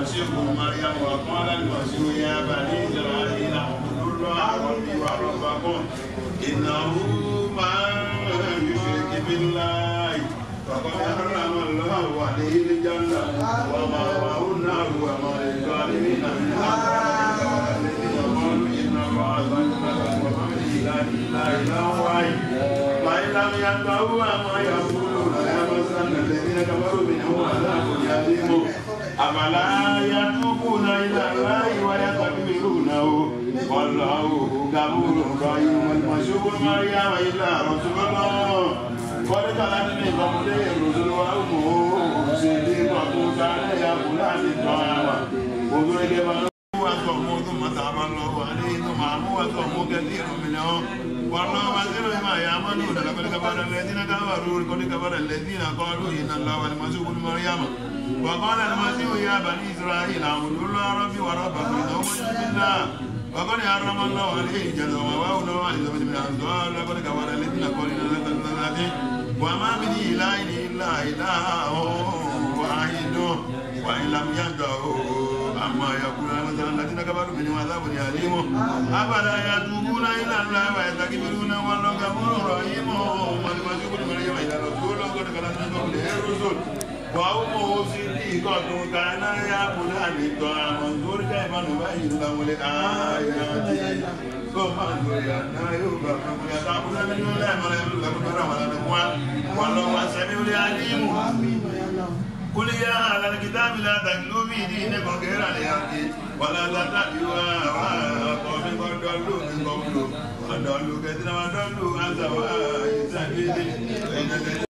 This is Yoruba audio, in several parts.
المسيح ابن مريم وقال المسيح يا بني إسرائيل اعبدوا الله ربي وربكم إنه من يشرك بالله فقد حرم الله عليه الجنة ومأواه النار وما للظالمين من أنصار الذين قالوا إن الله ظلمنا وما إله إلا إله واحد فإن لم ينتهوا عما يقولون ليمسن الذين كفروا منهم عذاب أليم أفلا يتوبون إلى الله ويستغفرونه والله غفور رحيم المسيح ابن مريم إلا رسول الله قد خلت من قبله الرسل وأمه صديقة كان يأكلان الطعام وضرب وصوموا ثم تاب الله عليه ثم عموا وصوموا كثير منهم والله بصير بما يعملون لقد كفر الذين كفروا لقد كفر الذين قالوا ان الله والمسيح ابن مريم وقال المسيح يا بني اسرائيل اعبدوا الله ربي وربكم انه من يشرك بالله وقد حرم الله عليه الجنه ومأواه النار وعلى ذنب من الانصار لقد كفر الذين قالوا ان الله وما من اله الا اله واحد وان لم ينتهوا عما يقول مثلا الذين كفروا منهم عذاب أليم أفلا يتوبون إلى الله ويستغفرون والله غفور رحيم والمسيح ابن مريم إلى رسول قد خلت من قبله الرسل وأمه صديقة كان يأكلان الطعام انظر كيف نبين لهم الآيات ثم انظر أنا يوفقون يتعبون من الله ولا يملك لهم ولا نقوى والله هو السميع العليم قل يا أهل الكتاب لا تغلوا في دينكم غير الحق ولا تتبعوا أهواء قوم قد ضلوا من قبل وضلوا كثيرا وضلوا عن سواء السبيل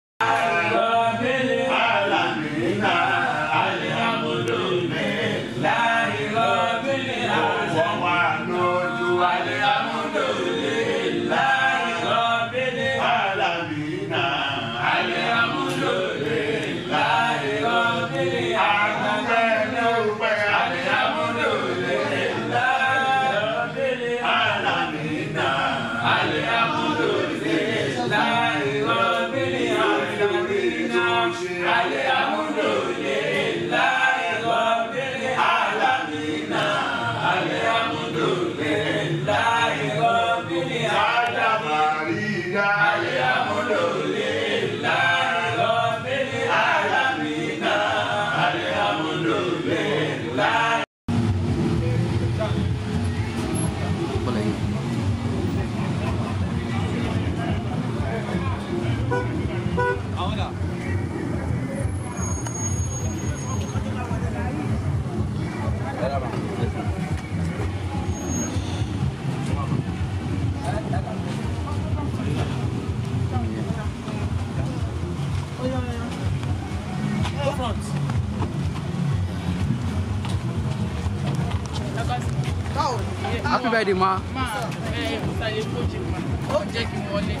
happy birthday ma. máa ẹ ṣàlẹ̀ fojì mà ó jẹ́ kí n wọlé.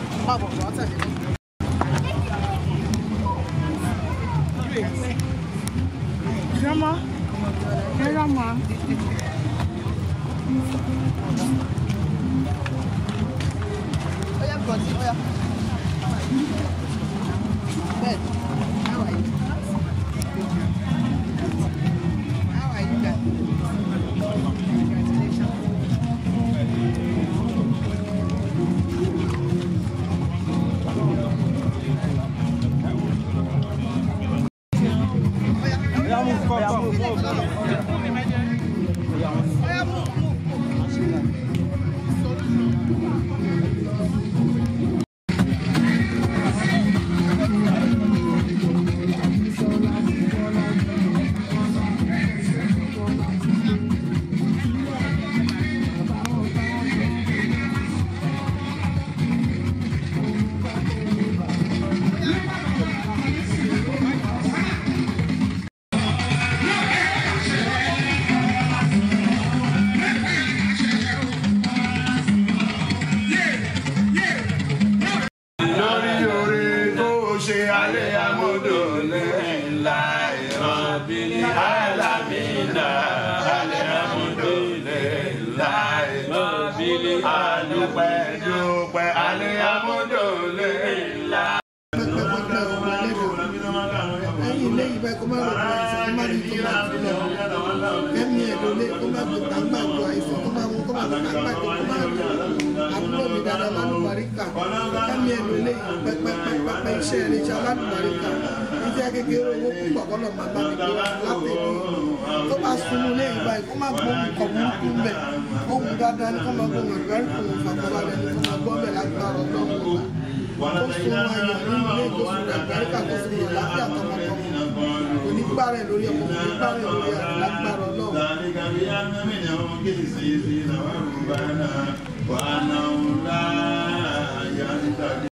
Grandma, grandma. Oya, Gọ̀dí, oya. Bed, how are you? How are you guys? Congratulations. Oya, move, move. lórí orí tó ṣe alẹ́ amúdò ńlá ìran alámìnà alẹ́ amúdò ńlá ìran adúpẹ́ dúpẹ́ alẹ́ amúdò ńlá. ẹ̀yìn ilé yìí báyìí kó má lọ gba àìsàn kó má ní tó máa fi lọ ẹ̀mí ẹ̀ lólé kó má gbé gbàgbàgbọ́ àìsàn kó má mú kó má gbé gbàgbàgbọ́ kó má lọ àbúrò mi dáadáa lálùbáríkà ẹ̀mí ẹ̀ lólé yìí pẹ́pẹ́pẹ́pẹ́ iṣẹ́ rẹ̀ iṣẹ́ alálùbáríkà iṣẹ́ kékeré owó púpọ̀ kọ́ lọ́ọ́ máa bá mi gbé wá látẹ̀lé tó bá sunú lé yìí báyìí kó má gbóhùn kọ̀ burúkú mbẹ̀ ohun dáadáa ní kó má gbóhùn àgbáríkò fàkọ́balẹ̀ ní kó má gbọ́ bẹ̀ lágbára ọlọ́run wa kó sun ayọ̀ nínú ilé ìgbésùn àgbáríkà kó sun yẹ láfíà tọmọtọmọ onígbà rẹ̀ lórí ọmọ onígbà rẹ̀ lórí àrùn lágbára ọlọ́run. ذلك بأن منهم قسيسين ورهبانا وأنهم لا يهتدون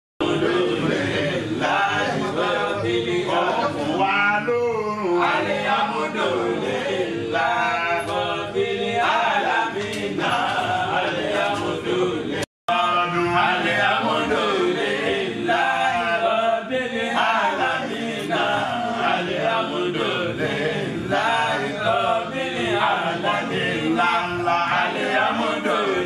wà lóòrùn ọdún ńláńlá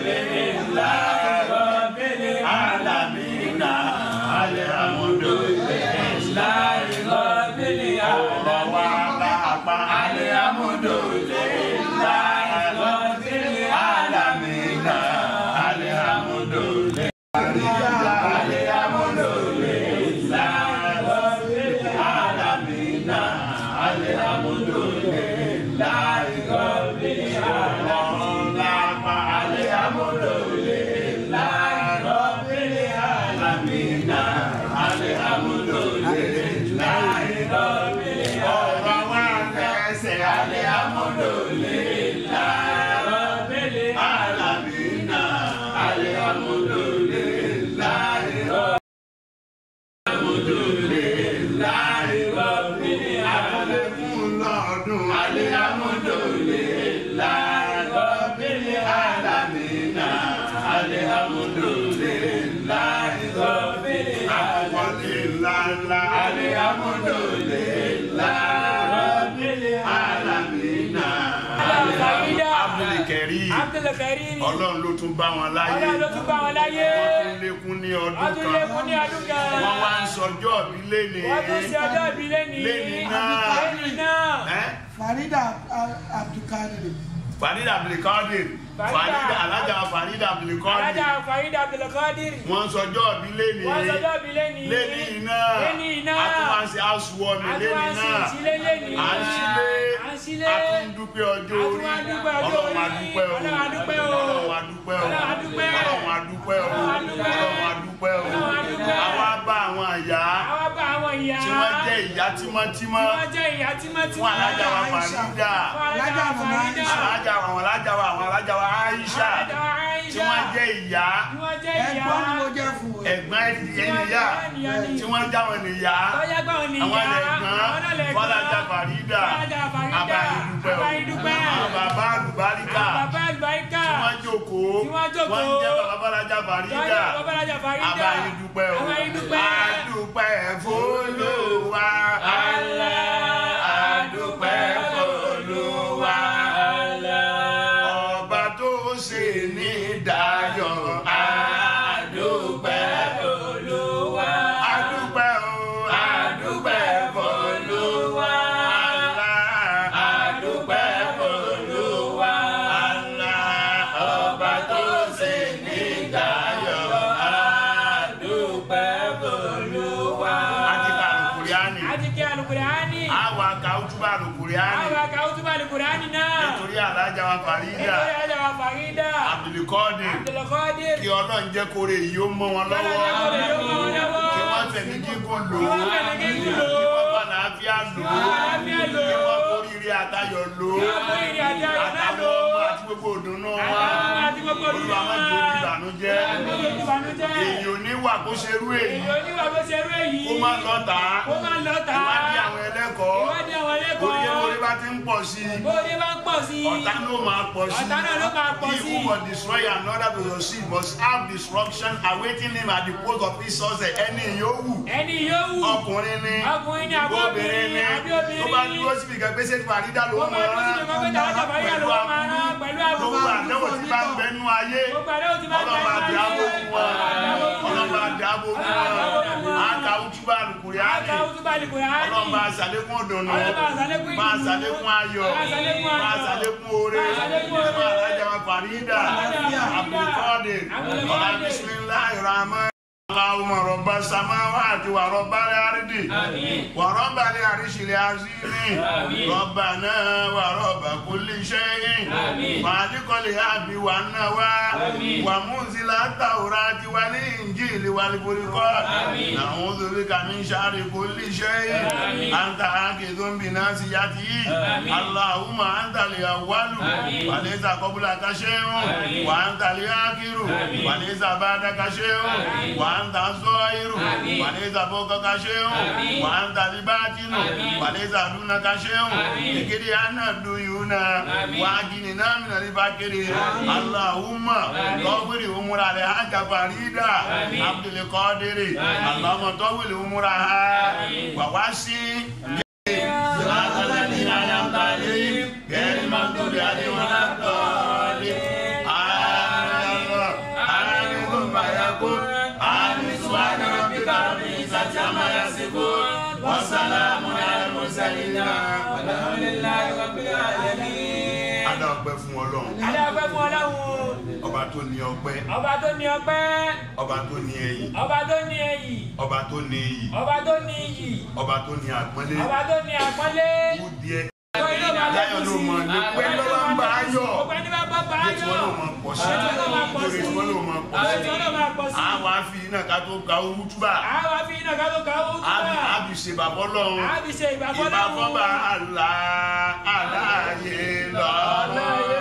ọ̀rọ̀ wa lápá ọ̀rọ̀ lápá ọ̀rọ̀ wa fẹsẹ̀ alẹ́ fún lọ́dún alẹ́ àkọ́lé ńláńlá alẹ́ Abdulkarim Abdulkarim. ọlọ́run ló tún bá wọn láyé Ọlọ́run ló tún bá wọn láyé. wọ́n tún lékún ní ọdún Wọ́n tún lékún ní kan ọdún kan. wọ́n wá ń sọjọ́ mi léni Wọ́n tún ṣe ọjọ́ ìbí lẹ́ni. Lẹ́ni náà. Lẹ́ni náà. Ẹ́? Farida Abdulkadir Farida Abdulkadir Farida. Farida alájà Farida Abdulkadir Alájà Farida Abdulkadir. wọ́n sọjọ́ mi léni Wọ́n sọjọ́ ìbí lẹ́ni. léni iná Lẹ́ni iná. àtúwáṣe housewarming léni Àtúwáṣe náà ìṣílé lẹ́ni. à ń sílé À ń sílé. àtúndúpẹ́ ọjọ́ orí Àtúwá dúpẹ́ ọjọ́ ọlọ́run orí. adúpẹ́ o Ọlọ́run adúpẹ́ o. ọlọ́run adúpẹ́ o Ọlọ́run adúpẹ́. ọlọ́run adúpẹ́ o Ọlọ́run adúpẹ́. ọlọ́run adúpẹ́ o Ọlọ́run adúpẹ́. àwa bá àwọn àyà Àwa bá àwọn ìyá. tí wọ́n jẹ́ ìyá tímọ́tímọ́ Tí wọ́n jẹ́ ìyá tímọ́tímọ́. fún alájà wa Aisha. Farida Fún alájà wa Farida. alájà wa àwọn alájà wa àwọn alájà wa Aisha Alájà wa Aisha. tí wọ́n jẹ́ ìyá Tí wọ́n jẹ́ ìyá. ẹ̀gbọ́n ni mo jẹ́ fún o. ẹ̀gbọ́n ẹnìyá Tí tí wọ́n já wọn nìyá Tọ́jà gbà wọn nìyá. àwọn ẹlẹ́gbọ́n Àwọn ẹlẹ́gbọ́n. fọlájà Farida Fọlájà Farida. abayidupẹ́ o Abayidupẹ́. àwọn bàbá àlùbáríkà Àwọn bàbá àlùbáríkà. tí wọ́n jókòó Tí wọ́n jókòó. wọ́n jẹ́ bàbá fọlájà Farida Tọ́jà bàbá Alájà Farida. abayidupẹ́ o Abayidupẹ́. adúpẹ́ f'Olúwa Allah. adúpẹ́ f'Olúwa ọba tó ṣe ní dayọ̀ adúpẹ́ Olúwa. adúpẹ́ o adúpẹ́ f'Olúwa adúpẹ́ f'Olúwa ọba tó ṣe ní dayọ̀ Dúpẹ́ Olúwa. àti kàlùkùrìánì Àti kí Alukùránì. àwa kàwùtúbà lùkùrìánì Àwọn àkàwùtúbà Alukùránì náà. nítorí alájà wa Farida Nítorí Alájà wa Farida. Abdulkadir Abdulkadir. kí ọlọ́run jẹ́ kóre yìí ó mọ́ wọn lọ́wọ́ Ọlọ́run jẹ́ kóre yìí ó mọ́ wọn lọ́wọ́. kí wọ́n fẹ̀mí gígùn lò Kí ó wọ́n fẹ̀mí gígùn lò ó. kí wọ́n bá làáfíà lò ó Kí wọ́n làáfíà lò ó. kí wọ́n kórìíre àtayọ̀ lò ó Kí wọ́n kórìíre àtayọ̀ náà àtàwọn lò ó. ọmọ àti gbogbo òdùnnú wa Àtàwọn ọmọ àti gbogbo òdùnnú Olúwa má wa. jẹ́ ìbànújẹ́ Gbogbo ìbànújẹ́. èyí ò ní wà kó ṣerú èyí Èyí oníwà bó ṣe rú èyí. kó má lọ́ta Kó má lọ́ta. ìwádìí àwọn ẹlẹ́kọ̀ọ́ Ìwádìí àwọn ẹlẹ́kọ̀ọ́. orí ewúrẹ́ bá ti ń pọ̀ sí i Bóde bá ń pọ̀ sí i. ọ̀tá ló máa pọ̀ sí Ọ̀tá náà ló máa pọ̀ sí. he who will destroy another to succeed must have destruction awaiting him at the post of his success ẹni yòówù Ẹni yòówù. ọkùnrin ni Ọkùnrin ni àbí obìnrin ni obìnrin, àbí obìnrin tó bá ni. dúró síbi kan gbèsè Farida ló Ó mọ máa dúró síbi kan pé tàwọn jàmbá yà ló máa rán pẹ̀lú àbúrò. gbogbo àdéhùn tí bá ń bẹ nú ayé Gbogbo àdéhùn tí bá ń bẹ ọlọ́mọ àti nínú ayé. agbóhùn wọn ọlọ́mọ bá dáàbò fún wọn àkà ojúbà lùkùrẹ́ àdì ọlọ́run bá ṣàlékún ọ̀dọ̀nà bá ṣàlékún ayọ̀ bá ṣàlékún oore bá alájà wa fàrídà abdulkadir ọ̀la bisimilahi rahman. اللهم رب السماوات ورب الأرض ورب العرش العظيم ربنا ورب كل شيء خالق الحب والنوى ومنزل التوراة والإنجيل والفرقان نعوذ بك من شر كل شيء أنت آخذ بناصيته اللهم أنت الأول وليس قبلك شيء وأنت الآخر وليس بعدك شيء وأنت الظاهر وليس فوقك شيء وأنت الباطن وليس دونك شيء اكري عنا الديون وأجننا من الفقر اللهم طول أمور الحاج فريدة عبد القادر اللهم طول أمورها ووسع صراط الذين أنعمت عليهم غير المغضوب عليهم ولا الضالين آمين آمين ثم يقول آمين سبحان ربك رب العزة عما يصفون وسلام على المرسلين والحمد لله رب العالمين. Adá ọpẹ́ fún Ọlọ́run. Adé ọpẹ́ fún Ọlọ́run. Ọba tó ní ọpẹ́. Ọba tó ní ọpẹ́. Ọba tó ní ẹyìn. Ọba tó ní ẹyìn. Ọba tó ní iyì. Ọba tó ní iyì. Ọba tó ní àpọ́nlé. Ọba tó ní àpọ́nlé. Kú díẹ̀. Láyọ̀ ló mọ̀ ní pé lọ́wọ́ ń bá a yọ̀. Ọpẹ́ ní bá bá bá Ilé tí wọ́n lò mọ̀ pọ̀ sí. Ilé tí wọ́n lò máa pọ̀ sí. Ilé tí wọ́n lò mọ̀ pọ̀ Ilé sí. tí wọ́n lò máa pọ̀ sí. Àwa fi iná ká tó ka owó túbà. Àwa fi iná ká tó ka owó Àbí túbà. àbí ṣe bàbá Ọlọ́run. Àbí ṣe ìbàfọ́ Ìbá fọ́ba àlá aláàyè lọ́rùn.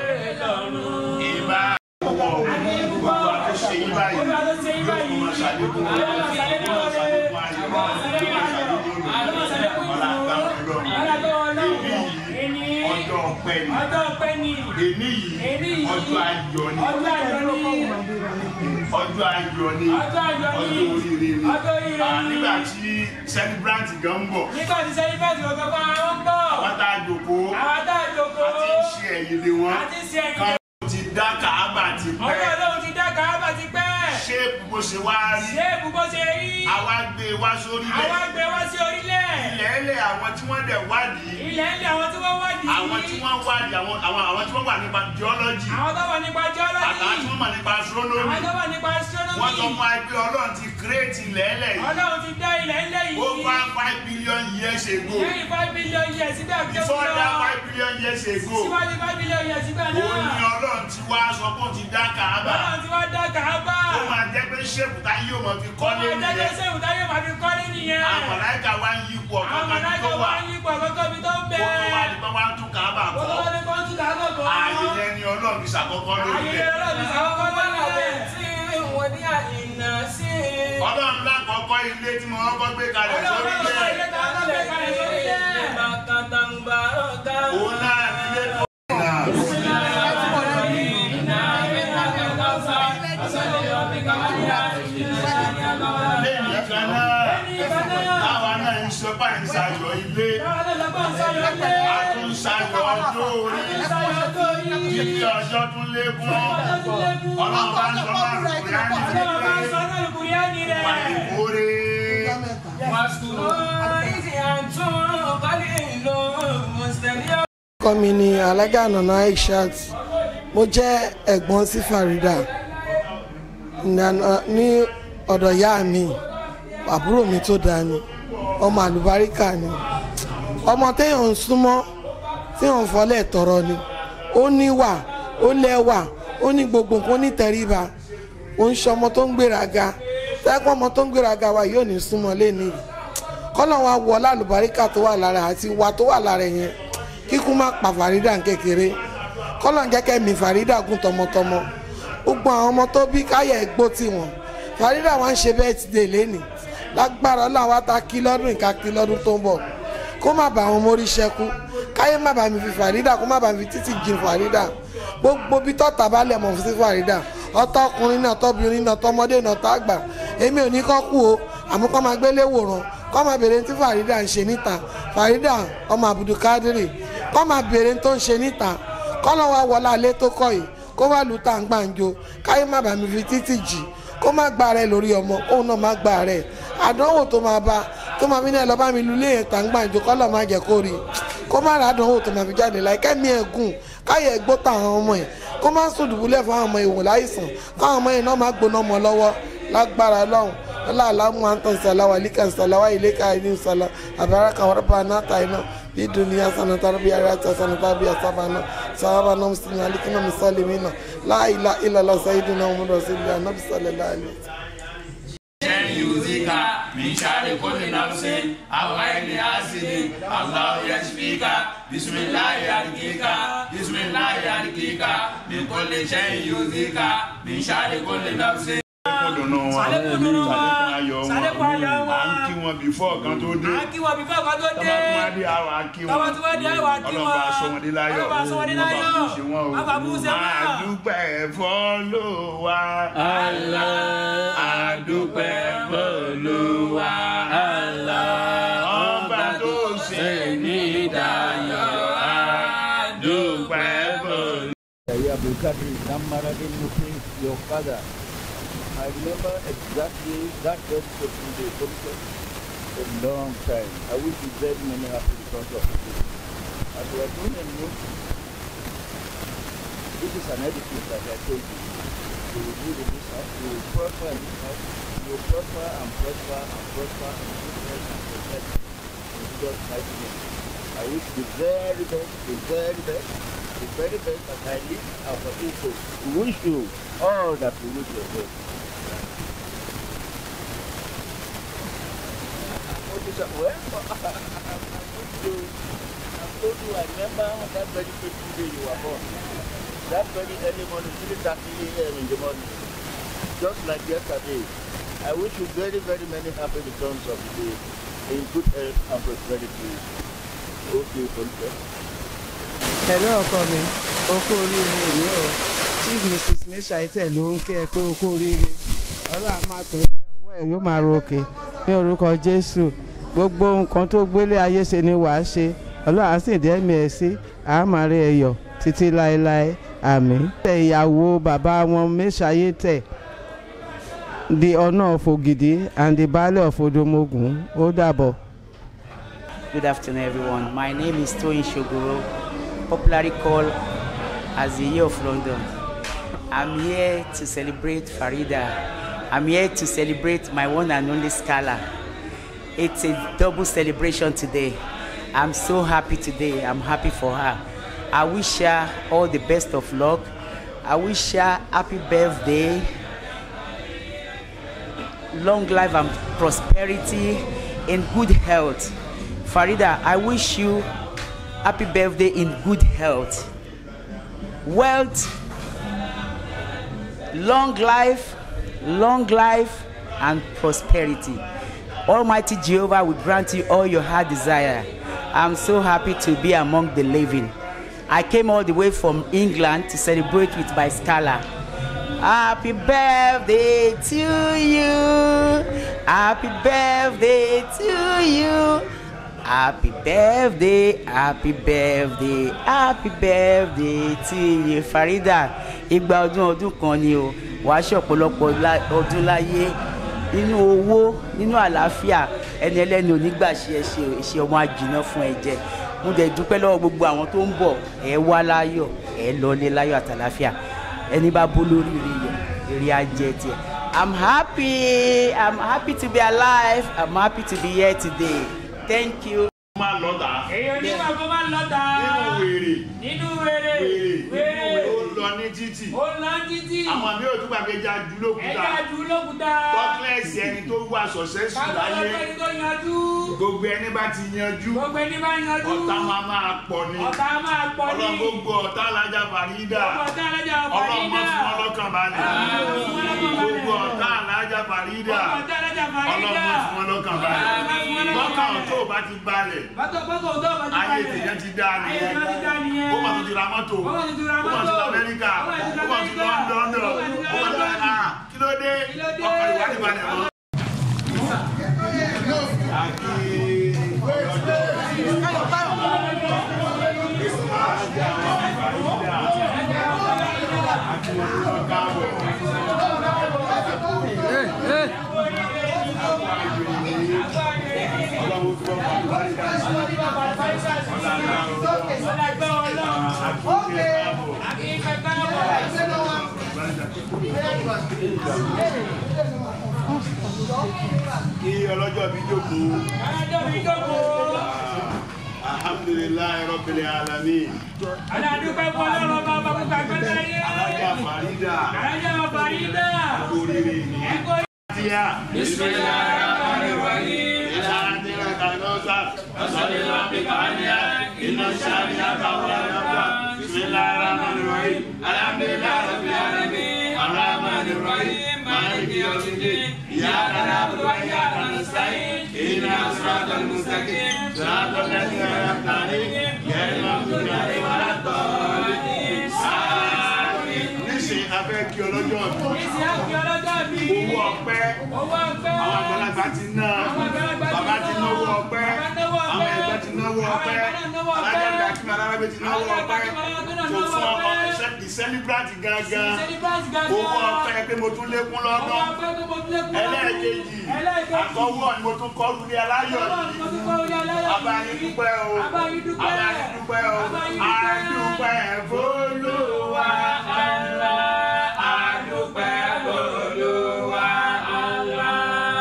Ìbá ọwọ́ gbogbo àtúnṣe yí báyìí. Gbogbo àtúnṣe yí báyìí. Yóò máa ṣàlékún Yóò máa ṣàlékún Yóò máa ṣàlékún ayọ̀. Yóò máa ṣàlékún ayọ̀. Yóò máa ṣàlékún Ọlá àgbà Ọlọ́run. Alágbó Ọlọ́run. Èní yìí Èní. ọjọ́ ọpẹ́ ni. Ọjọ́ ọpẹ́ ni. Èní Èní yìí yìí. ọjọ́ ayọ̀ ni. Ọjọ́ ayọ̀ ni. Ọjọ́ ayọ̀ ni. Ọjọ́ ayọ̀ ni. Ọjọ́ oríire ni. Ọjọ́ oríire Ah, ni. Nígbà tí celebrant gan ń bọ̀, Nígbà tí sẹ́lífẹ̀tì ọ̀gá fún àwọn ń bọ̀. àwọn tá a jòkó, Àwọn tá a jókòó. a ti ń ṣe ẹ̀yìn lé wọn. A ti ń ṣe ẹ̀yìn lé Kan ti dá kàábà ti Ọjọ́ pẹ́. Ọlọ́run ti dá kàábà ti pẹ́. Ṣéèpù bó ṣe wá rí. Ṣé ibùbọ̀ ṣe rí? Àwa gbé e wá sórí Àwa ilẹ̀. gbé wá sí orílẹ̀. Ilẹ̀ ẹlẹ̀ àwọn tí wọ́n dẹ̀ wádìí. Ilẹ̀ ń lé àwọn tí wọ́n wádìí. Àwọn tí wọ́n wádìí àwọn àwọn àwọn tí wọ́n wà nípa geology. Àwọn tó wà nípa geology. Àtàwọn tí wọ́n mọ̀ nípa astronomy. Àwọn tó wà nípa astronomy. Wọ́n sọ fún wa pé Ọlọ́run ti create ilẹ̀ ẹlẹ̀ yìí. Ọlọ́run ti dá ilẹ̀ ńlẹ̀ yìí. Over five billion years ago. Lẹ́yìn five billion years sígbà tó Before lọ. that five billion years ago. Síwájú five billion years sígbà Òun ni náà. Ọlọ́run ti wá sọ pé ó ti dá Kàábà. Ọlọ́run ti wá dá kàábà. Ó máa jẹ́ pé ṣéèpù tá yóò mọ̀ fi Ọmọ kọ́lé ìdájọ́ nìyẹn. sẹ́wù táyé màá fi kọ́lé nìyẹn. Àwọn mọ̀láìkà wá ń yípo Àwọn ọ̀kan kan mọ̀láìkà tó wá wà. ń yípo àkọ́kọ́ bí tó ń Kó bẹ̀. tó wá ní pé wá ń tún Kàábà Ó tó kọ́. wá ní kó tún kàábà kọ́. Ààyè yẹn ni Ọlọ́run fi ṣàkọ́kọ́ lórí Ayé rẹ̀. ọlọ́run ti sàkọ́kọ́ lọ́lẹ̀. Ọlọ́run lákọ̀ọ́kọ́ ilé tí mo kọ́kọ́ gbé kalẹ̀ sórí Ọlọ́run ọlọ́run ilé ilẹ̀. tá a kọ́ gbé kalẹ̀ sórí ilẹ̀. Òun náà ní ilé tó. Lẹ́yìn kan náà, táwa náà ń sọ bá ń ṣayọ̀ ilé. A tún ń ṣayọ̀ ọjọ́ orí. Títí ọjọ́ tún lékún. Ọlọ́run bá ń sọ máa rò pé á ní pé wà ní kórè. orúkọ mi ni alága nana aishat mo jẹ́ ẹ̀gbọ́n sí farida Nana- ní ọ̀dọ̀ ìyá mi àbúrò mi tó dáa ni ọmọ àlùbáríkà ni ọmọ téèyàn ń súnmọ́ téèyàn ń fọlẹ̀ tọrọ ni ó níwà ó lẹ́wà ó ní gbogbo nǹkan ó ní tẹríba ó ń ṣe ọmọ tó ń gbéraga tẹ́kọ̀ ọmọ tó ń gbéraga wa yóò ní súnmọ́ lẹ́nu yìí kọ́nà wa wọ lálùbáríkà tó wà lára àti ìwà tó wà lára yẹn kíkú má pa Farida kékeré kọ́nà jẹ́kẹ́ mi Farida gùn tọmọtọmọ gbogbo àwọn ọmọ tó bí káyà ẹ̀gbó tiwọn Farida wa ń ṣe bẹ́ẹ̀ ti dè lẹ́nì lágbára ọlọ́run wa ta kí lọ́dún ìka kí lọ́dún tó ń bọ̀ kó má bàa àwọn mórí ṣẹ́kù káyé má bàa mi fi Farida kó má bàa mi fi títì jìn Farida gbogbo bí tọ́ta bá lẹ̀ mọ̀ sí Farida ọtọ́ ọkùnrin náà tọ́bìnrin náà tọmọdé náà tá àgbà èmi ò ní kọ́ kú o àmọ́ kọ́ máa gbélé wòran kọ́ máa béèrè tí Farida ń ṣe níta Farida ọmọ Abdulkadiri kọ́ máa béèrè tó ń ṣe níta kọ́ lọ́ wá wọlé alẹ́ tó kọ́ yìí kó wá lù tá à ń gbàǹjo káyé má bàa mi fi títì jì kó má gba rẹ̀ lórí ọmọ kóun náà má gba rẹ̀ àdánwò tó máa bá tó máa fi ní ẹ lọ bá mi lu ilé yẹn tàǹgbàǹjo kọ́lọ̀ má jẹ́ kó rí i kó má ra àdánwò tó máa fi jáde láì kẹ́mi ẹ̀ gùn káyẹ̀ gbó táwọn ọmọ ẹ̀ kó má sùn dùbúlẹ̀ fún àwọn ọmọ ìwò láìsàn káwọn ọmọ yẹn náà má gbóná mọ́ lọ́wọ́ lágbára lọ́hùn aláàlámù antan salawa likan salawa ileka ilim sala abaraka warba nata ina bi duniya sana tarbiya rata sana tarbiya sabana sahabana muslimin alikina misalimina la ilaha illallah sayyidina muhammad rasulullah nabi sallallahu alaihi wasallam يؤذيك من شر كل نفس أو عين حاسد الله يشفيك بسم الله يرقيك بسم الله يرقيك من كل شيء يؤذيك من شر كل نفس dùnú wọn Sàlékún dùnú wọn. sàlékún ayọ̀ wọn Sàlékún ayọ̀ wọn. à ń kí wọn bífọ́ kan tó dé à ń kí wọn bí fẹ́ẹ́ kan tó dé. tọ́ba tó wá dé àwọn akí wọn Tọ́ba tó wá dé àwọn akí wọn. ọlọ́ba aṣọ wọn dé láyọ̀ Ọlọ́ba aṣọ wọn dé láyọ̀. ọba kú ṣe wọn o Ọba kú ṣe wọn. máa dúpẹ́ fọ́lọ́wà àdúpẹ́ f'Olúwa ọba tó ṣe ní ìdáyọ̀ àdúpẹ́ f'Olúwa. Yahya Abdulkadir Namaradin Nufin, your father. I remember exactly that first person they took a long time. I wish you very many happy returns of the day. As we are doing a new, this is an edifice that I told you. You will live in this house, you will prosper in this house, you will prosper and prosper and prosper and goodness and protect in Jesus' mighty name. I wish the very best, the very best, the very best that I live and for people. We wish you all that we wish yourself. What is that? Well, I'm going to, I told you, I remember on that very first day you were born. That very early morning, 3.30 a.m. in the morning. Just like yesterday. I wish you very, very many happy returns of the day in good health and prosperity. Okay, Folke. ẹ̀rọ ọkọ mi okó oríire èmi o chief mrs mishaitel ló ń kí ẹ pé okó oríire ọlọ́run á máa tó ilé ọwọ́ ẹ̀ yóò máa ro òkè ní orúkọ jésù gbogbo nǹkan tó gbélé ayé ṣe ni wàá ṣe ọlọ́run á sì dẹ́mi ẹ̀ sí àmàrí ẹ̀yọ̀ títí láéláé àmín. tẹ ìyàwó bàbá wọn mishaitel the honour of ogidi and the baálé of odomogun ó dàbọ̀. Good afternoon, everyone. My name is Toyin Shogoro, popularly called as the Year of London. I'm here to celebrate Farida. I'm here to celebrate my one and only scholar. It's a double celebration today. I'm so happy today. I'm happy for her. I wish her all the best of luck. I wish her happy birthday, long life and prosperity, in good health. Farida, I wish you happy birthday in good health, wealth, long life, long life, and prosperity. Almighty Jehovah will grant you all your heart desire. I'm so happy to be among the living. I came all the way from England to celebrate with my scholar. Happy birthday to you. Happy birthday to you. Happy birthday, happy birthday, happy birthday to you. Farida, igba ọdún ọdún kan ni o, wàá ṣe ọ̀pọ̀lọpọ̀ lá- ọdún láyé nínú owó nínú àlàáfíà ẹni ẹlẹ́ni onígbà ṣe ẹ ṣe ṣe ọmọ àjìnà fún ẹ jẹ. Mo dẹ̀ dúpẹ́ lọ́wọ́ gbogbo àwọn tó ń bọ̀ ẹ wá láyọ̀ ẹ lọlé láyọ̀ àtàlàáfíà ẹni bá bó lórí ire yẹ èrè ajẹ tiẹ̀. I'm happy, I'm happy to be alive, I'm happy to be here today. Thank you. máa lọ́ta èèyàn nígbà tó máa ń lọ́ta nínú wèrè nínú wèrè wèrè wèrè ó lọ ní títì ó lọ títí àwọn àmì òtún gbàgbéjà jù lókúta ẹ̀ka jù lókúta tọ́kílẹ̀sì ẹni tó wà sọ̀sẹ́sù kájọ láyé ọlọ́pẹ́ tó yanjú gbogbo ẹni bá ti yanjú gbogbo ẹni bá yanjú ọ̀tá máa máa pọ̀ ni ọ̀tá máa pọ̀ ní ọlọ́run gbogbo ọ̀tá alájà fàrídà ọ̀tá alájà ọlọ́run mọ́ fún wọn lọ́kàn balẹ̀ Ọlọ́run fún wọn lọ́kàn balẹ̀. gbogbo ọ̀tá alájà fàrídà ọ̀tá alájà ọlọ́run fàrídà mọ́ fún wọn lọ́kàn balẹ̀ lọ́kàn tó o bá ti balẹ̀ bàtọ̀ bàtọ̀ tó bá ti ayé balẹ̀. tèèyàn ti dá ayé nìyẹn tèèyàn ti dá nìyẹn. ó mà tún ti ra mọ́tò Ó mà tún ti ra ó mà tún mọ́tò. lọ Amẹ́ríkà Ó mà tún ó lọ mà tún lọ Amẹ́ríkà. London Ó mà tún lọ ó mà tún lọ London. ah kí ló dé Kí ló dé? ọkọ̀ ìwádìí balẹ̀ mọ́. Káàbọ̀. kí ọlọ́jọ́ bí jókòó. alhamdulilayi rabbil alamin. alájà farida. oríire ni. tíya. bismillahirrahmanirrahim. ìlànà kanọ́sà. ọ̀sọ̀lélá bíkàníyà. iná sàríyá káwọn ọ̀dọ́gba. bismillahirrahmanirrahim. alhamdulilayi rabbil alamin. arrahmanirrahim. maliki yawmiddin. iyyaka na'budu wa iyyaka nasta'in. اهدنا الصراط المستقيم صراط الذين انعمت عليهم غير المغضوب عليهم ولا الضالين آمين. nísìnyí a fẹ́ kí ọlọ́jọ́ bí owó ọpẹ́ àwọn àgbàlagbà ti ná bàbá ti náwó ọpẹ́ àwọn ẹgbẹ́ ti náwó ọpẹ́ alájàgbà kí alárábẹ́ ti náwó ọpẹ́ kò fún ọkọ the celebrant gangan owó ọpẹ́ pé mo tún lékún lọ́dún ẹlẹ́ẹ̀kejì àkọ́wọ́ ni mo tún kọ́ lulẹ̀ aláyọ̀ yìí abayín dúpẹ́ o abayín dúpẹ́ o adúpẹ́ f'Olúwa Allah adúpẹ́ f'Olúwa Allah.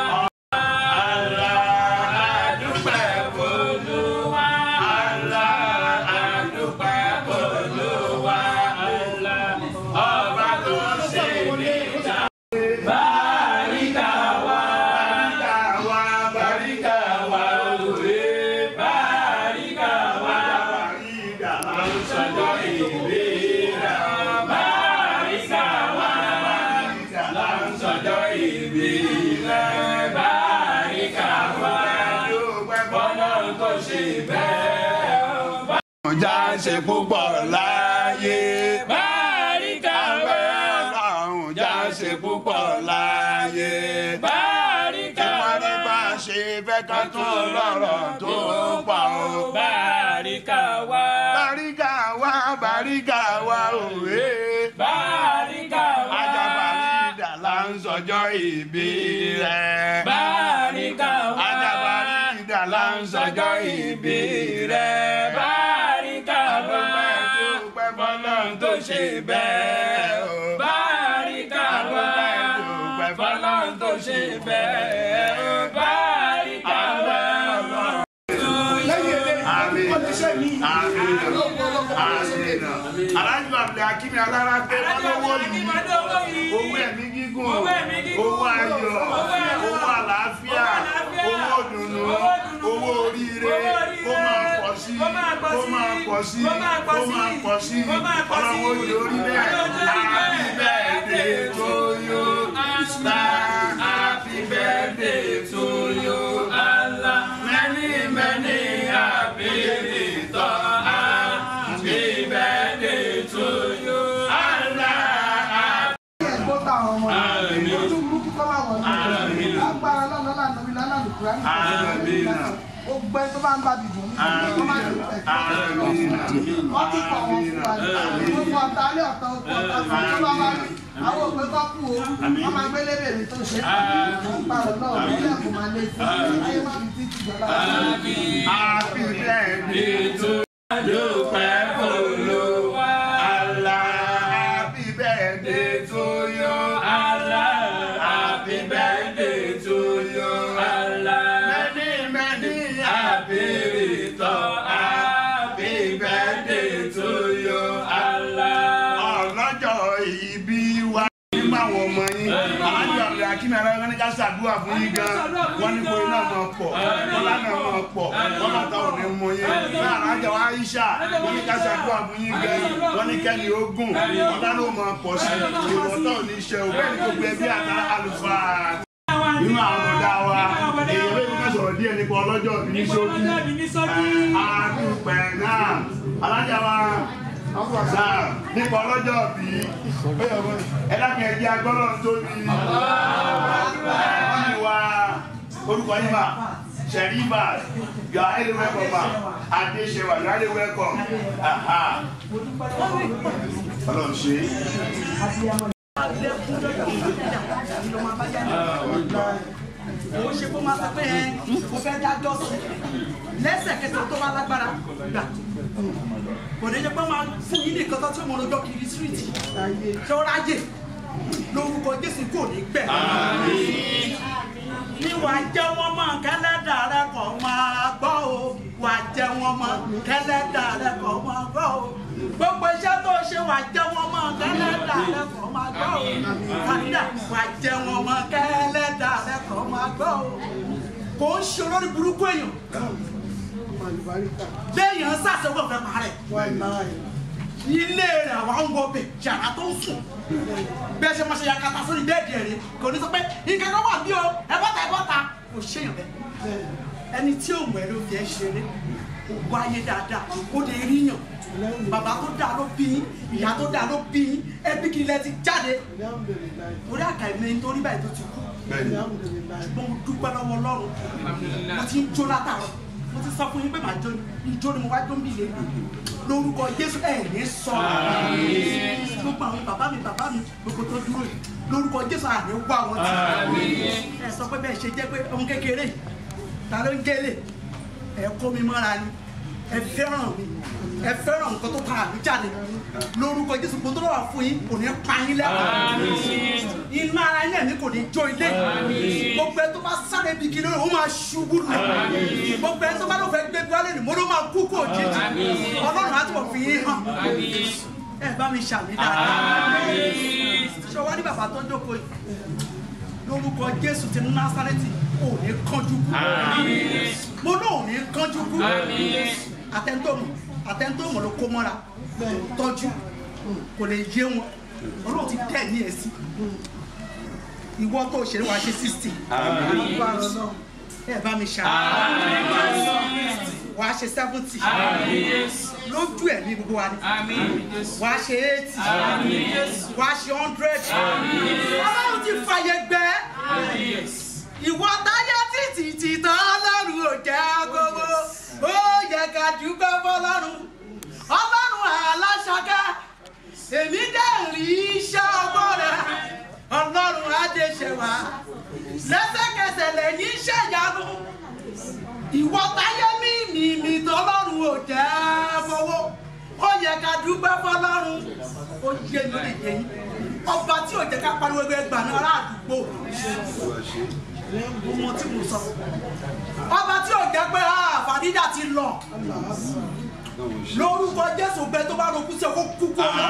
Allah adúpẹ́ f'Olúwa Allah adúpẹ́ f'Olúwa Allah ọba tó ṣe ní ìjà. Bàríkà wá. Bàríkà wá. Bàríkà wá òwe. Bàríkà wá. Bàríkà wá. Sọjọ́ ìwé rà. Bàríkà wá. Bàríkà wá. Sọjọ́ ìwé rà. Bàríkà wá. Bọ́lá tó ṣe bẹ́ẹ̀. Ọjà ṣe púpọ̀ láyé. Bàríkà wá. Ọlọ́run já ṣe púpọ̀ láyé. Bàríkà wá. Ìwọ́n ní bá a ṣe fẹ́ ká tún lọ́rọ̀ tó pọ̀ o. Bàríkà wá. Bàríkà wá. Bàríkà wá òwe. Bàríkà wá. Ajabalida là ń sọjọ́ ìbí rẹ̀. Bàríkà wá. Ajabalida là ń sọjọ́ ìbí rẹ̀. Bàríkà wá. Dúpẹ́ fọlọ́run tó ṣe bẹ́ẹ̀ o. Bàríkà wá. Dúpẹ́ fọlọ́run tó ṣe bẹ́ẹ̀ o. Bàríkà wá. Àmín. Àmín. Àmín. Alájọ Abdul Hakim Alára pé ọlọ́wọ́ yìí owó ẹ̀mí gígùn owó ayọ̀ owó àlàáfíà owó dùnú owó oríire kó máa pọ̀ sí kó máa pọ̀ sí kó máa pọ̀ sí ọlọ́wọ́ yìí orí bẹ́ẹ̀ happy birthday to you star happy birthday to you Allah many many happy return happy birthday to you Allah ẹ̀gbọ́n táwọn ọmọ rẹ̀ ojú burúkú kọ́ máa wọ̀ ní agbára lọ́nà lánà mi lánà lùkúrá ní ó gbẹ tó bá ń bá bìbò ní kó má ti pẹ̀ wọ́n ti pọ̀ wọn fún wa ní gbogbo ọ̀tá alẹ́ ọ̀tá oko ọ̀tá fún tó bá wá rí àwọn òpè kọ́ kú o wọ́n máa gbé lébèrè tó ṣe wọ́n pa ọ̀nà ọ̀rọ̀ ilé ẹ̀kọ́ máa lé fún ayé má fi títí jọlá. Happy birthday to Dúpẹ́ Olúwa. Allah happy birthday to you. Allah happy birthday to you. Allah many many happy return. Happy birthday to you. Allah ọlọ́jọ́ ìbí wa nígbà àwọn ọmọ yín alájọ àbúrò akínú ara wọn ní ká ṣàdúrà fún yín gan wọn ní kó iná máa pọ̀ bọ́lá náà máa pọ̀ bọ́lá táwọn ní mú yín náà alájọ Aisha wọn ní ká ṣàdúrà fún yín gan wọn ní kẹ́ni ogun bọ́lá náà máa pọ̀ sí ìwọ̀n tó ní iṣẹ́ òbẹ́ ní gbogbo ẹbí àtàrà àlùfáà nínú àwọn ọ̀dà wa èyí ló ní ká sọ̀rọ̀ díẹ̀ nípa ọlọ́jọ́ bí ní sókí àdúpẹ́ náà alájà wa sáà nípa ọlọ́jọ́ bí ẹlẹ́kìn ẹ̀jẹ̀ agbọ́dọ̀ tóbi ẹ̀jẹ̀ wa orúkọ yín mà sẹ̀ríbà you are highly welcome ma adéṣẹ́wà you are highly welcome aha ọlọ́run ṣe mo ṣe kó máa sọ pé ẹ mo fẹ́ dájọ́ sí lẹ́sẹ̀kẹsẹ̀ tó bá lágbára gbà kò ní jẹ́ pé máa fún yín nìkan tó tí mo lọ́jọ́ kiri síríìtì ṣé ó ráyè lórúkọ jésù kò ní gbẹ̀. ní wàá jẹ́ wọ́n mọ̀ kẹ́lẹ́dà rẹ kọ̀ máa gbọ́ o wàá jẹ́ wọ́n mọ̀ kẹ́lẹ́dà rẹ kọ̀ máa gbọ́ o gbogbo iṣẹ́ tó ṣe wàá jẹ́ wọ́n mọ̀ kẹ́lẹ́dà rẹ kọ̀ máa gbọ́ o fàdídà wàá jẹ́ wọ́n mọ̀ kẹ́lẹ́dà rẹ kọ̀ máa gbọ́ o kò ń ṣe olórí burúkú èèyàn léèyàn sàṣẹ́wọ̀ fẹ́ parẹ́ ilé rẹ̀ àwa ń wọ bẹ̀ yàrá tó ń sùn bẹ́ẹ̀ ṣe máa ṣe yakata sórí bẹ́ẹ̀dì ẹ̀rí kò ní sọ pé nǹkan kan wà bí o ẹ bọ́ta ẹ bọ́ta kò ṣèyàn bẹ́ẹ̀ ẹni tí òun ẹ̀ ló fi ẹ́ ṣeré kò wá ayé dáadáa kó lè ríyàn bàbá tó dáa ló bí yín ìyá tó dáa ló bí yín ẹbí kí ilẹ̀ ti jáde torí àkàìmẹ́ nítorí báyìí tó ti kú ṣùgbọ́n mo dúpẹ́ lọ́wọ́ ọlọ́run mo ti ń jó látàrọ mo ti sọ fún yín pé màá jó ni ijó ni mo wá jó ń bì lé lórúkọ jésù ẹ̀ ní sọ gbogbo àwọn bàbá mi bàbá mi gbogbo tó dúró yìí lórúkọ jésù àní wá wọn ti ẹ sọ pé bẹ́ẹ̀ ṣe jẹ́ pé ọmọ kékeré ta ló ń gélé ẹ kó mi mọ́ra ni ẹ fẹ́ràn mi ẹ fẹ́ràn nǹkan tó tara mi jáde lórúkọ jésù gbogbo tó wà fún yín kò ní pa yín lẹ́kọ̀ọ́ inú ara yín ẹ̀mí kò ní jó ilé gbogbo ẹ tó bá sáré bí kiri ó máa ṣubú lù gbogbo ẹ tó bá lọ fẹ́ gbé gbálẹ ni mo ló máa kú kó òjijì ọlọ́run á túbọ̀ fi yín hàn ẹ bá mi ṣàmì dáadáa ṣé wàá ní bàbá tó ń jókòó yìí lórúkọ jésù ti násárẹ́tì ò ní kánjú kú mo náà ò ní kánjú kú àtẹnudọ́mù àtẹnudọ́mù ló kó mọ́ra tọ́jú kò lè yé wọn ọlọ́run ti tẹ̀ ní ẹ̀sìn ìwọ tó ṣe wàá ṣe sixty ẹ bá mi ṣá wàá ṣe seventy lójú ẹ̀mí gbogbo wa ni wàá ṣe eighty wàá ṣe hundred ọlọ́run ti fàyè gbẹ ìwọ táyé títí títàn ọlọ́run ò jẹ́ gbogbo ó yẹ ká dúpẹ́ fọlọ́run ọlọ́run aláṣakẹ́ èmi dẹ̀ rí iṣẹ́ ọgbọ́n rẹ̀ ọlọ́run adéṣẹ́wà lẹ́sẹ̀kẹsẹ̀ lẹ́yìn ṣẹ̀yánu ìwọ táyé mi mi mi tọ́lọ́run ò jẹ́ fowó ó yẹ ká dúpẹ́ fọlọ́run ó yé mi lè yé yín ọba tí ò jẹ́ ká pariwo ẹgbẹ́ gbà ní ará àdúgbò ọmọ tí mo sọ ọba tí ò jẹ́ pé fàdíjà ti lọ lórúkọ jésù gbẹ tó bá rokú sí ọkọ kúkú ọmọ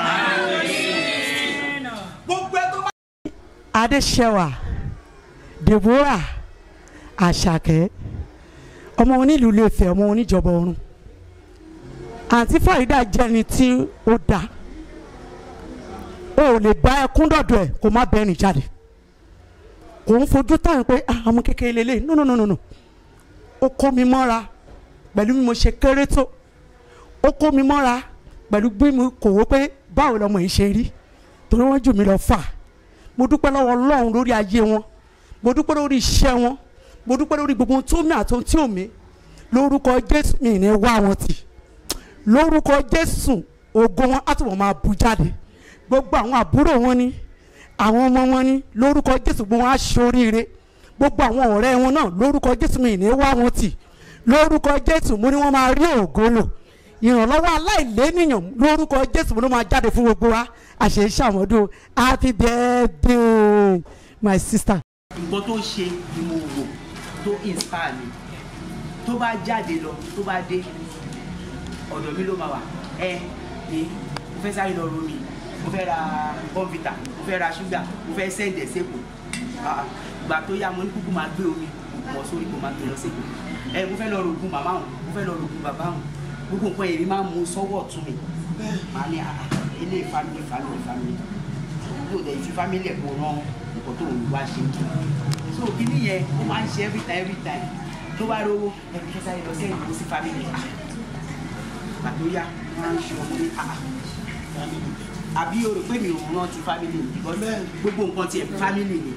gbogbo ẹ tó bá. adéṣẹwà deborah àṣàkẹ́ ọmọ onílùú Ilé-Ifẹ̀ ọmọ oníjọba ọ̀run àǹtí fàyídà jẹ́ni tí ó dá o ò lè bá ẹkún dọ̀dọ̀ ẹ̀ kó má bẹ́ẹ̀ ní jáde kò ń fojú táwọn pé ah ọmọ kékeré lélẹ̀ no no no no no ó kó mi mọ́ra pẹ̀lú bí mo ṣe kéré tó ó kó mi mọ́ra pẹ̀lú bí mo kò wó pé báwo lọmọ yìí ṣe rí torí wọ́n jù mí lọ fà mo dúpẹ́ lọ́wọ́ Ọlọ́run lórí ayé wọn mo dúpẹ́ lórí iṣẹ́ wọn mo dúpẹ́ lórí gbogbo ohun tó mi àti ohun tí ò mi lórúkọ Jésù mi ní wá wọn tì lórúkọ Jésù ògo wọn á túbọ̀ máa bú jáde gbogbo àwọn àbúrò wọn ni àwọn ọmọ wọn ni lórúkọ Jésù gbogbo wọn á ṣoríire gbogbo àwọn ọ̀rẹ́ wọn náà lórúkọ Jésù mi ní wá wọn tì lórúkọ Jésù mo ní wọ́n máa rí ògo lò ìrànlọ́wọ́ aláìlénìyàn lórúkọ Jésù mo ní wọ́n máa jáde fún gbogbo wa àṣẹ ìṣàmọ́dún happy birthday my sister. nǹkan tó ṣe ni mo wò tó inspire mi tó bá jáde lọ tó bá dé ọ̀dọ̀ mi ló máa wà ẹ ní mo fẹ́ sáré lọ romi mo fẹ́ ra bọ́ǹfìtà mo fẹ́ ra ṣúgà mo fẹ́ sẹ́ǹdẹ̀ sẹ́kù ìgbà tó yá mo ní kúkú máa gbé omi mọ̀ sórí kó máa gbé lọ sẹ́kù ẹ mo fẹ́ lọ rògùn màmá òun mo fẹ́ lọ rògùn bàbá òun gbogbo nǹkan èmi máa ń mu sọ́wọ́ ọ̀tún mi màá ní àà ilé family family family yóò dẹ̀ fi family ẹ̀ kó rán nǹkan tó ń wá ṣe so kíní yẹn ó máa ń ṣe every time every time tó bá rówó ẹbí kẹta yẹn lọ sí ẹ̀yìn kó sí family pàtó yá wọn á ń ṣe ọmọ ní àà àbí o rò pé mi ò rántí family mi because gbogbo nǹkan tiẹ̀ family ni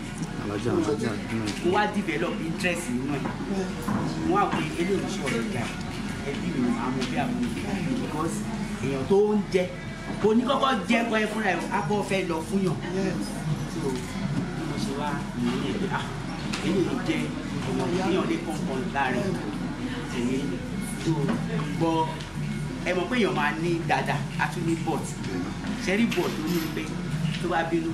mo wá develop interest nínú ẹ̀ mo wá pé eléyìí ṣe ọ̀rọ̀ ìjà ẹbí mi àwọn òbí àwọn òbí because èèyàn tó ń jẹ kò ní kọ́kọ́ jẹ́ kọ́ ẹ fúnra ẹ̀ abọ́ fẹ́ lọ fún yàn so bí mo ṣe wá ìyẹn ẹ̀ ah eléyìí jẹ́ èèyàn èèyàn lè kọ̀ọ̀kan láàrin tèmi tó gbọ́ ẹ mọ̀ pé èèyàn máa ní dáadáa a tún ní bọ̀t ṣẹ́rí bọ̀t tó ní pé tó bá bínú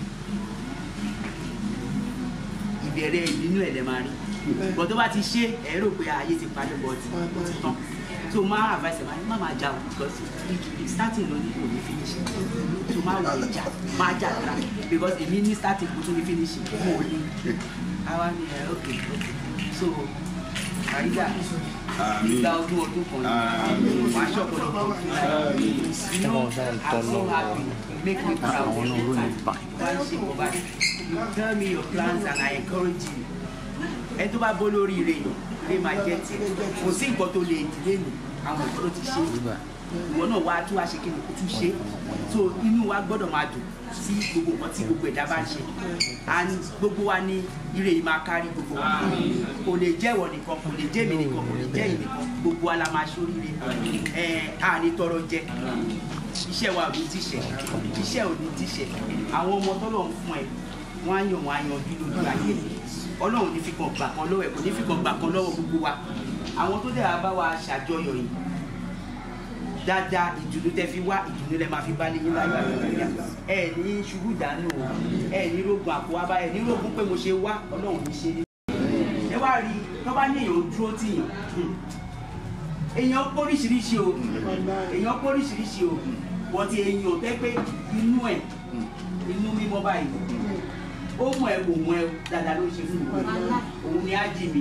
ìbẹ̀rẹ̀ ìbínú ẹ̀ lẹ́ máa rí bọ̀ tó bá ti ṣe ẹ̀ rò pé ayé ti parí bọ̀t ó ti tán so máa advice ẹ̀ máa ní má máa jà o because if starting ló ní kò ní finish so máa wò ó jà máa jà dára because èmi ní starting kò tún ní finish mo ò ní àwa ni ẹ ok ok so àríyá ìgbà ọdún ọdún kan ní wàá ṣọ̀pọ̀lọpọ̀ ọdún láyé you know i'm so happy you make me proud every time wàá ṣe kó báyìí you tell me your plans and i encourage you ẹni tó bá bó lórí ire ilé máa jẹ tiẹ̀ kò sí nǹkan tó lè dìlé nù àwọn ìgbọ́dọ̀ ti ṣe ìwọ náà wá tún wá ṣe kí ni kó tún ṣe so inú wa gbọ́dọ̀ máa dùn sí gbogbo nǹkan tí gbogbo ẹ̀dá bá ń ṣe and gbogbo wa ní ire yìí máa kárí gbogbo wa kò lè jẹ́ ìwọ nìkan kò lè jẹ́ èmi nìkan kò lè jẹ́ èyí nìkan gbogbo wa la máa ṣoríire ẹ̀ á ní tọrọ jẹ iṣẹ́ wa ò ní tíṣẹ̀ iṣẹ́ ò ní tíṣẹ̀ àwọn ọmọ tọ́lọ̀ ń fún ẹ wọ́n á yàn wọ́n á yan bí lójú ayé ọlọ́run ní fi kan gbà kan lọ́wọ́ ẹ̀ kò ní fi kan gbà kan lọ́wọ́ gbogbo wa àwọn tó dẹ̀ wá bá wa ṣàjọyọ̀ yìí dáadáa ìdùnnú tẹ fi wá ìdùnnú lẹ máa fi bá léyìn láyé àgbẹ̀yà ẹ ní ṣubú dànù o ẹ ní rogun àpò wa bá ẹ ní rogun pé mo ṣe wá ọlọ́run ní ṣe ní. ẹ wá rí tó bá ní èèyàn dúró tì yín èèyàn póríṣiríṣi o èèyàn póríṣiríṣi o wọ́n ti èèyàn tẹ́ pé inú ẹ̀ inú mímọ́ báyìí ó mọ ẹ wò mọ ẹ dáadáa ló ṣe fún mi òun ni á jì mí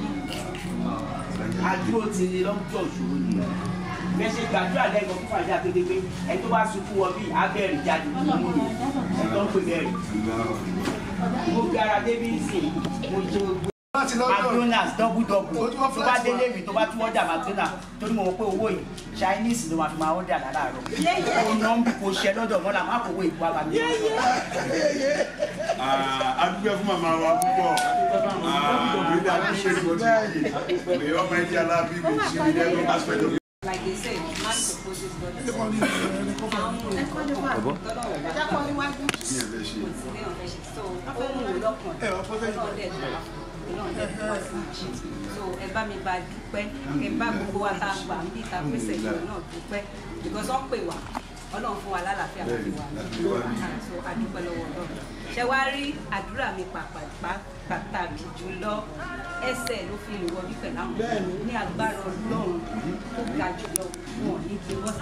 àdúró ti ní lọ́jọ́ ìṣòro ni bẹ́ẹ̀ ṣe gbàdúrà lẹ́gbọ̀n fún fàájà tó dé pé ẹ tó bá sunkún wọ bíi abẹ́rẹ́ jáde nínú mi ẹ tó ń pè bẹ́ẹ̀rẹ̀ mo gbé ara débi ìsìn mo jẹ gbogbo mcdonalds double double tó bá délé mi tó bá tún ọjà mcdonalds torí mo mọ̀ pé owó yìí chinese ló máa fi máa ọjà lálàárọ̀ ó ná ń bí kò ṣe lọ́dọ̀ mọ́lá má kó owó ìkú àbámi. adúgbò fún màmá wa púpọ̀ àbílẹ̀ àdúgbò ìgbò tí yìí ọmọ ẹ̀jẹ̀ alábí mi ṣe ní every aspect of Like they said, man supposes God. So ẹ bá mi bá dúpẹ́, ẹ bá gbogbo wa tá a gbà ń bí ta pèsè ìjọ náà dúpẹ́ because wọ́n pè wá ọlọ́run fún wa lálàáfíà láti wà so adúpẹ́ lọ́wọ́ ọlọ́run ṣe wá rí àdúrà mi pàtàkì jùlọ ẹsẹ̀ ló fi lè wọlé pẹ̀lú àwọn ní agbára ọlọ́run tó ga jùlọ wọn ní kí wọ́n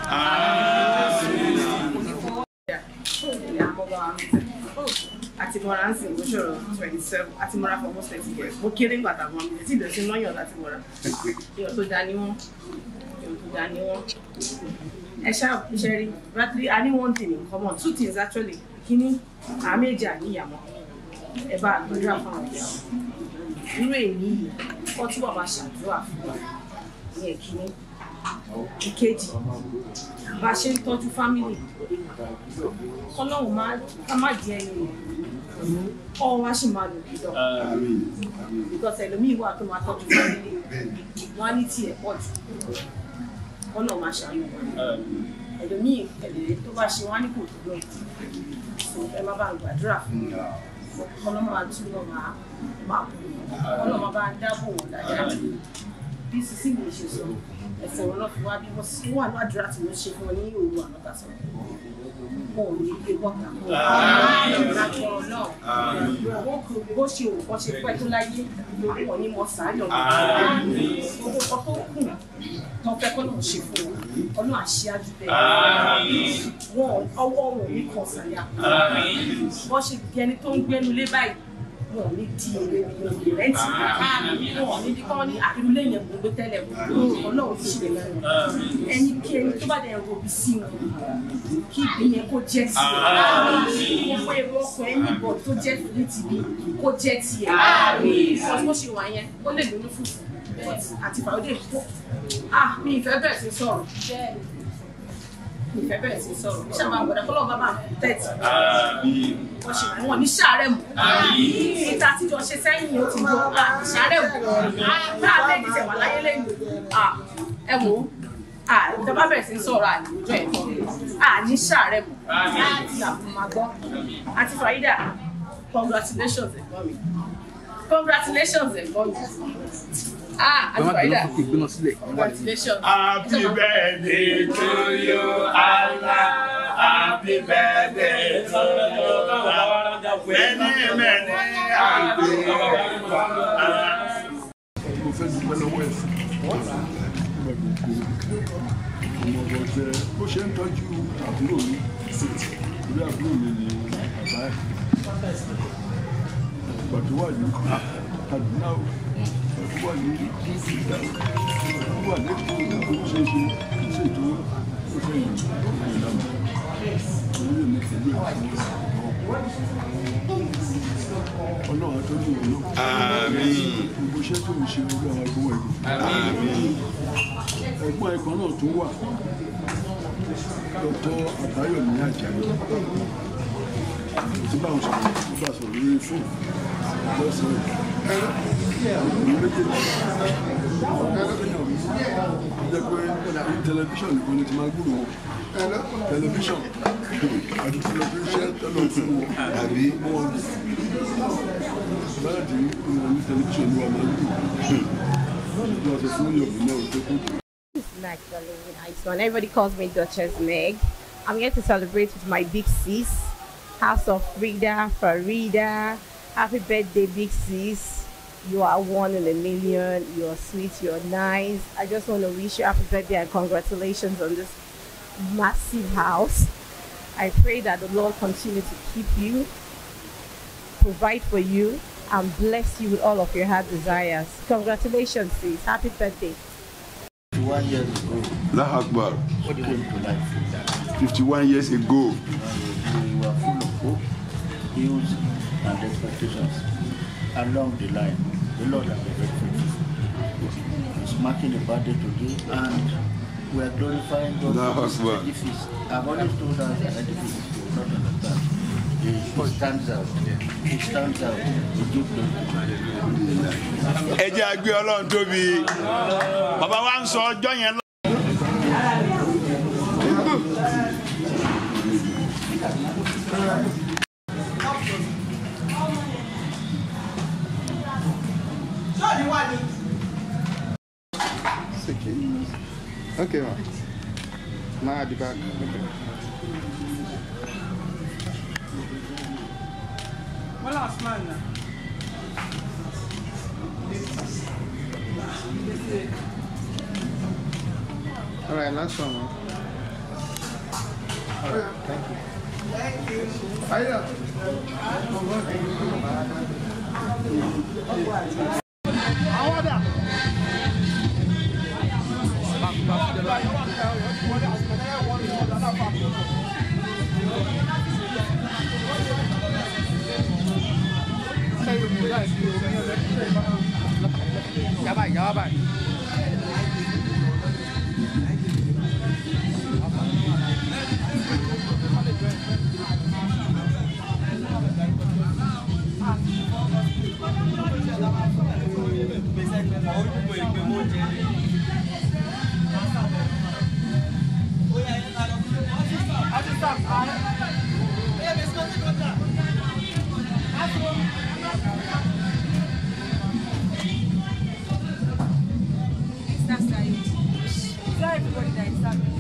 àti mọ́ra ń sìn ló ṣòro twenty seven àti mọ́ra for almost twenty years mo kéré ńgbà tàbí wọn mi tí ìdọ̀tí lọ́yàn láti mọ́ra èèyàn tó dá ní wọ́n èèyàn tó dá ní wọ́n ẹ ṣáà iṣẹ́ rí rather i need one thing in common two things actually kíní àméjì àníyàmọ́ ẹ bá àgbẹ̀dúrà fún àwọn ìyàwó irú èyí yìí wọ́n túbọ̀ máa ṣàdúrà fún wa ní ẹ̀kíní ìkejì bá a ṣe ń tọ́jú fámìlì kọ́lọ́hún máa ká má di ẹni rẹ̀ ọ wá sì máa lò kí lọ because ẹlòmíì wà tó máa tọ́jú fámìlì wọn á ní tiẹ̀ pọ̀ jù kọ́lọ́ máa ṣàánú wa ẹlòmíì ẹlòmíì tó bá ṣe wá ní kò tó lọ ẹ má bá ń gbàdúrà fún mi kọ́lọ́ máa túbọ̀ máa máa bù kọ́lọ́ máa bá ń dáàbò wọn dáadáa bí sísí mi ṣe sọ ẹsẹ̀ wọn lọ́ fi wá bí wọ́n sí wà ní àdúrà tí wọ́n ṣe fún wọn ní òru ànátà sọ wọn ò ní gbé bọ́ta lágbọ́rọ̀ náà wọ́n kò bó ṣe òun kan ṣe pẹ́ tó láyé wọn ní mọ̀ sáyọ̀ ní gbogbo nǹkan tó kù tó fẹ́ kọ́ náà ṣe fún wọn ọlọ́run àṣíájú bẹ́ẹ̀ wọn ọwọ́ wọn ò ní kàn sàyà wọ́n ṣe bí ẹni tó ń gbénu lé báyìí wọn ò ní di èrè ìròyìn rẹ́ǹtì wọn ò ní di kọ́ ní àdúrólé yẹn kò gbé tẹ́lẹ̀ ọlọ́run ti ṣe lẹ́nu ẹni kí ẹni tó bá dẹ̀ robi sí wọn kí ìgbín yẹn kó jẹ́ tiẹ̀ gbogbo èrò ọkọ̀ ẹni bọ̀ tó jẹ́ fìlítì mi kó jẹ́ tiẹ̀ ọtí wọ́n ṣe wà yẹn ó lè lóyún fùfú àti fàwọ́dé tó ah mi ìfẹ́ bẹ̀rẹ̀ sí sọ̀rọ̀ ìfẹ́ bẹ̀rẹ̀ sí sọ̀rọ̀ ṣé àwọn àgbàdo kọ́lọ́ bàbá tẹ̀tì wọ́n ṣe wọ́n ní sàárẹ̀ mọ́ níta tíjọ ṣe sẹ́yìn ó ti jọ sàárẹ̀ mọ́ bá a lẹ́yìn tẹ̀ wà láyé lẹ́yìn ẹ wò ó ìjọba bẹ̀rẹ̀ sí sọ̀rọ̀ àlejò ẹ̀ à ní sàárẹ̀ mọ́ àti àfọmọ́ gbọ́ àti fàyídà congratulations ẹ̀gbọ́n mi congratulations ẹ̀gbọ́n mi Ah, Ẹ má Aunty gbéná Farida. sókè gbéná sílẹ̀. Congratulations. Happy birthday to you, Allah. Happy birthday to you, Allah. Many, many happy birthday. mo fẹ́ dúpẹ́ lọ́wọ́ ẹ̀ fún ọmọ gbogbo ọmọ ọ̀gọ̀jẹ́ bó ṣe ń tọ́jú àbúrò mi orí àbúrò mi ni bàbá ẹ̀ ìgbà tó wà ní Kaduna o ìgbà tó wà ní ìgbà tó wà ní èkó ìgbà tó ṣe é ṣe kì í ṣe tó ó fẹ́ yìí ó fẹ́ yìí lánàá orí èmi pẹ̀lú ẹ̀ ọlọ́run àtọ́jú ìwé náà Àmín. gbogbo iṣẹ́ tó ń ṣe orí àwọn ẹgbọ́n ẹ̀gbọ́n Àmín. ẹ̀gbọ́n ẹ̀gbọ́n náà tó wà dọ́tọ́ àbáyọ̀mí àjàyí tí báwọn sọ̀rọ̀ tó bá sọ̀rọ̀ lórí fóònù lọ́sàn-án ọkùnrin méjèèjì jẹ́ pé ní tẹlifíṣàn nìkan ni ti máa gbúrò wọn tẹlifíṣàn àti tẹlifíṣàn tẹ́lọ̀ fún wọn àbí wọn láti ní tẹlifíṣàn ni wọn máa ń gbúrò wọn sọ fún yọ̀bù náà tó kú. This is actually a nice one. Everybody calls me Duchess Meg. I'm here to celebrate with my big sis, House of Frida, Farida. Happy birthday, big sis. You are one in a million. You're sweet. You're nice. I just want to wish you happy birthday and congratulations on this massive house. I pray that the Lord continue to keep you, provide for you, and bless you with all of your heart desires. Congratulations, sis. Happy birthday. One year ago, Allahu Akbar. what came to life with that. 51 years ago. We were full of hope, hopes, and expectations. Along the line, the Lord has been very faithful. He's marking a birthday today, and we are glorifying God Allahu for this Akbar. edifice. I've always told us an edifice you will not understand. It it stands out. It stands out. It gives glory to God. ẹ jẹ́ àgbé ọlọ́run tóbi bàbá wa ń sọ ọjọ́ yẹn lọ. ṣọ́ọ̀dì wà ní. Okay, ma. Now at the back. Okay. wọ́n lọ smile na. All right, last one, ma. All right, thank you. Thank you. Àwọn ọ̀dà. Yaba, yaba. That's right. Tell everybody that it's happening.